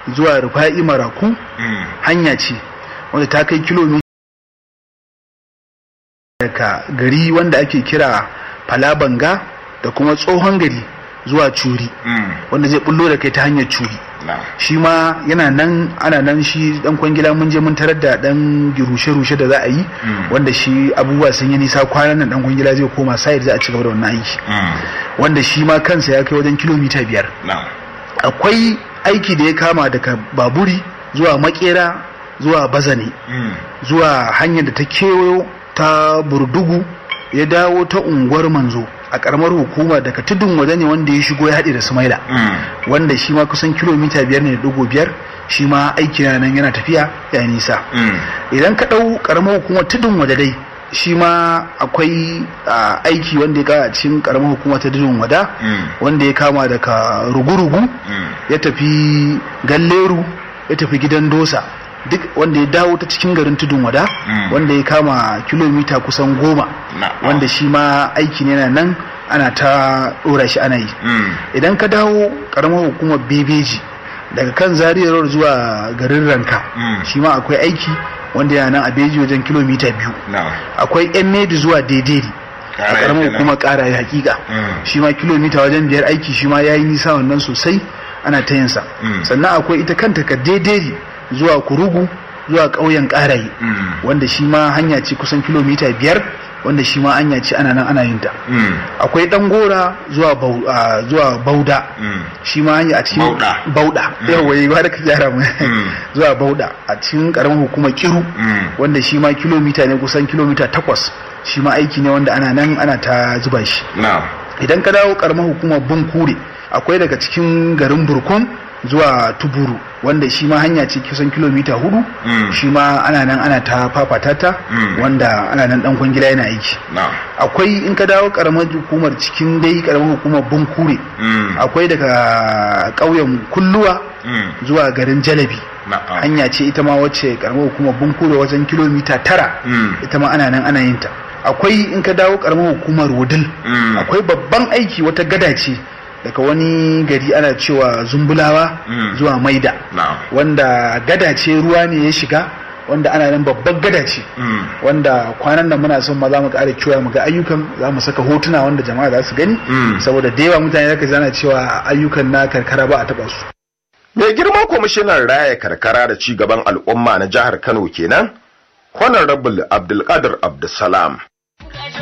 zuwa rufa'i maraku hanya ce wanda ta kai kilomita daga gari wanda ake kira falabanga da kuma tsohon gari zuwa curi wanda zai bullo da kai ta hanyar curi shi ma yana nan ana nan shi dan kwangila mun je mun tarar da dan rushe-rushe da za a yi wanda shi abubuwa sun yi nisa kwanan nan dan kwangila zai koma sayar za a ci gaba da wannan aiki wanda shi ma kansa ya kai wajen kilomita biyar akwai aiki da ya kama daga baburi zuwa makera zuwa bazane zuwa hanyar da ta kewayo ta burdugu ya dawo ta unguwar manzo a karamar hukuma daga tudun waje ne wanda ya shigo ya haɗe da sumaila wanda shi ma kusan kilomita biyar ne da dugu biyar shi ma aiki na nan yana tafiya ya nisa idan ka ɗau karamar hukumar tudun waje dai shi ma akwai aiki wanda ya kama a cikin karamar hukuma ta tudun wada wanda ya kama daga rugu-rugu ya tafi galleru ya tafi gidan dosa duk wanda ya dawo ta cikin garin tudun wada wanda ya kama kilomita kusan goma wanda shi ma aiki ne na nan ana ta dora shi ana yi idan ka dawo karamar hukumar bebeji daga kan zariyar zuwa garin ranka shi ma akwai aiki wanda yana nan a beji wajen kilomita biyu akwai yan medi zuwa daidai a karamar hukumar kara ya hakika shi ma kilomita wajen biyar aiki shi ma ya yi nisa wannan sosai ana ta yinsa sannan akwai ita kanta ka daidai zuwa kurugu zuwa ƙauyen ƙaraye wanda shi ma hanya ce kusan kilomita biyar wanda shi ma hanya ce ana nan ana yin ta akwai ɗan gora zuwa bauda shi ma hanya a cikin bauda yawa yi ba da ka gyara mu zuwa bauda a cikin ƙaramin hukumar kiru wanda shi ma kilomita ne kusan kilomita takwas shi ma aiki ne wanda ana nan ana ta zuba shi idan ka dawo ƙaramin hukumar bunkure akwai daga cikin garin burkon zuwa tuburu wanda shi ma hanya ce kusan kilomita hudu mm. shi ma ana nan ana ta fafatata mm. wanda ana nan dan kwangila yana aiki no. akwai in ka dawo karamar hukumar cikin dai karamar hukumar bunkure mm. akwai daga ƙauyen kulluwa zuwa garin jalabi no. hanya ce ita ma wacce karamar hukumar bunkure wajen kilomita tara ita ma ana nan ana yin ta akwai in ka dawo karamar hukumar wudil akwai babban aiki wata gada ce daga wani gari ana cewa zumbulawa Mm. zuwa maida Na'am. wanda gada ce ruwa ne ya shiga wanda ana nan babban gada ce Mm. wanda kwanan nan muna son ma za mu ƙara cewa mu ga ayyukan za mu saka hotuna wanda jama'a za su gani Mm. saboda da yawa mutane zaka zana cewa ayyukan na karkara ba a taɓa su Mai girma kwamishinan raya karkara da ci gaban al'umma na jihar Kano kenan, Honorable Abdulkadir Abdulsalam.